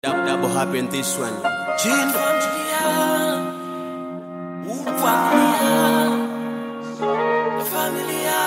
That, that will happen this one. Jane familia, Mungu familia, familia.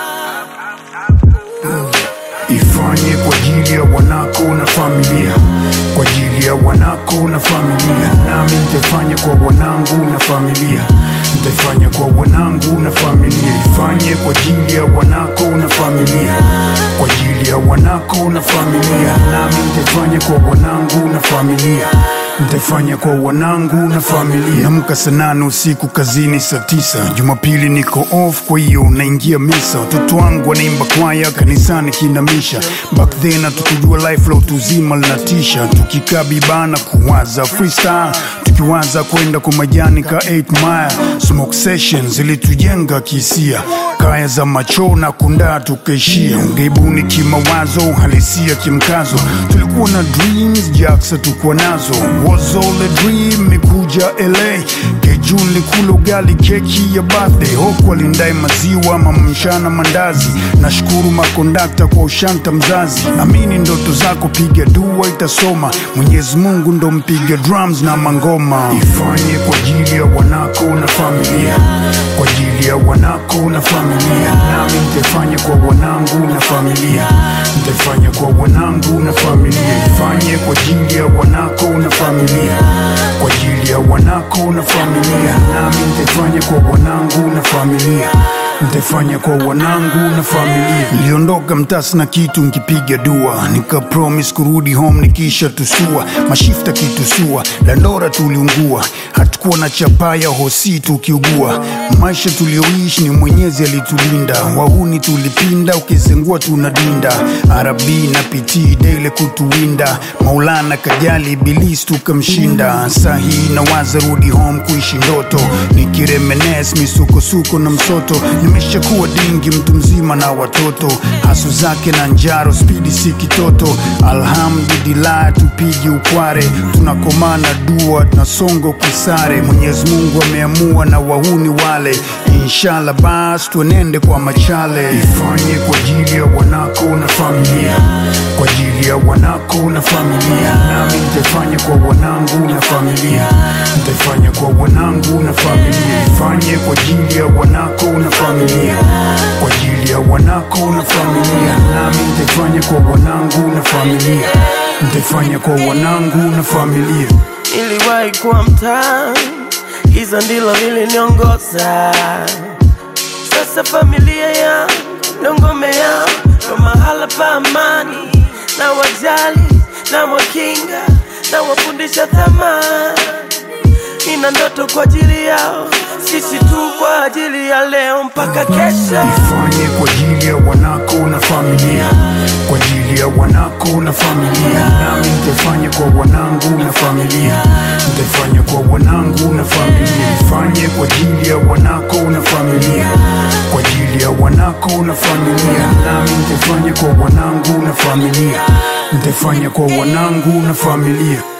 ifanye kwa ajili ya wanako na familia kwa ajili ya wanako na familia nami nitaifanya kwa wanangu na familia nitaifanya kwa wanangu na familia ifanye kwa ajili ya wanako na familia kwa ajili ya wanako na familia nami nitaifanya kwa wanangu na familia nitaifanya kwa wanangu na familia amka saa nane usiku kazini saa tisa jumapili niko off kwa hiyo naingia misa watoto wangu wanaimba kwaya kanisani kinamisha back then hatukujua life la utuzima linatisha tukikaa bibana kuwaza freestyle tukiwaza kwenda kwa majani ka 8 mile smoke sessions zilitujenga kihisia kaya za macho na kundaa tukaishia ungeibuni kimawazo halisia kimkazo tulikuwa na dreams jaksa tukuwa nazo was all a dream mekuja la kejun likula ugali keki ya birthday hoku alindai maziwa mamamshana mandazi nashukuru makondakta kwa ushanta mzazi amini ndoto zako piga dua itasoma mwenyezi mungu ndo mpiga drums na mangoma ifanye kwa ajili ya wanako na familia kwa ajili ya wanako na familia nami nitaifanya kwa wanangu na familia nitaifanya kwa wanangu na familia ifanye kwa ajili ya wanako na familia kwa ajili ya wanako na familia nami nitaifanya kwa wanangu na familia nitaifanya kwa wanangu na familia niliondoka mtasi na kitu nkipiga dua nika promise kurudi home nikisha tusua mashifta kitusua dandora tuliungua hatukuwa na chapaya hosi tukiugua maisha tulioishi ni mwenyezi alitulinda wahuni tulipinda ukizengua tunadinda arabi na pitii dele kutuwinda maulana kajali ibilisi tukamshinda sahii na waza rudi home kuishi ndoto nikiremenes misukosuko na msoto nimeshakuwa dingi mtu mzima na watoto hasu zake na njaro spidi si kitoto alhamdulillah tupigi ukware tunakomana dua tunasonga kisare mwenyezi mungu ameamua na wahuni wale inshallah bas tuenende kwa machale ifanye kwa ajili ya wanako na familia kwa ajili ya wanako na familia nami nitaifanya kwa wanangu na familia nitaifanya kwa wanangu na familia ifanye kwa ajili ya wanako na familia kwa ajili ya wanako na familia nami nitaifanya kwa wanangu na familia nitaifanya kwa wanangu na familia Niliwahi kuwa mtaa, giza ndilo liliniongoza. Sasa familia yangu ndo ngome yangu, ndo mahala pa amani, na wajali na wakinga na wafundisha thamani. Nina ndoto kwa ajili yao, sisi tu kwa ajili ya leo mpaka kesho. ifanye kwa ajili ya wanako na familia kwa ajili ya wanako na familia nami nitaifanya kwa wanangu na familia nitaifanya kwa wanangu na familia ifanye kwa ajili ya wanako na familia kwa ajili ya wanako na familia nami nitaifanya kwa wanangu na familia nitaifanya kwa wanangu na familia